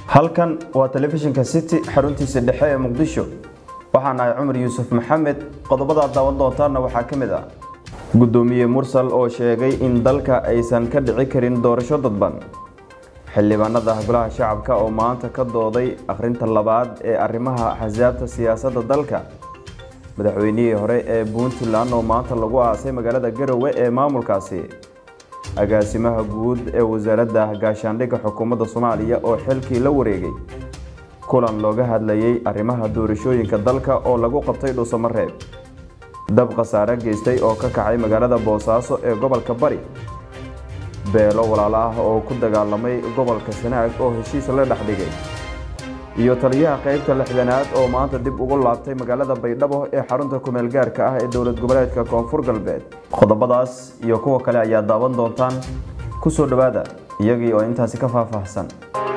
halkan waa telefishinka city xaruntiisa dhexe ee muqdisho waxaan ahay cumar yuusuf maxamed qodobada aad daawan doontaanna waxaa ka mid ah gudoomiye mursal oo sheegay in dalka aysan ka dhici karin doorasho dadban xildhibaanada golaha shacabka oo maanta ka dooday akhrinta labaad ee arrimaha axsaabta siyaasadda dalka madaxweynihii hore ee puntland oo maanta lagu aasay magaalada garowe ee maamulkaasi agaasimaha guud ee wasaaradda gaashaandhigga xukuumadda soomaaliya oo xilkii la wareegay kulan looga hadlayay arrimaha doorashooyinka dalka oo lagu qabtay dhuusamareeb dab khasaare geystay oo ka kacay magaalada boosaaso ee gobolka bari beelo walaalo ah oo ku dagaalamay gobolka sanaag oo heshiis la dhexdhigay iyo taliyaha qaybta lixdanaad oo maanta dib ugu laabtay magaalada baydhabo ee xarunta kumeel gaarka ah ee dowlad goboleedka koonfur galbeed qodobadaas iyo kuwa kale ayaa daawan doontaan ku soo dhowaada iyagii oo intaasi ka faahfaahsan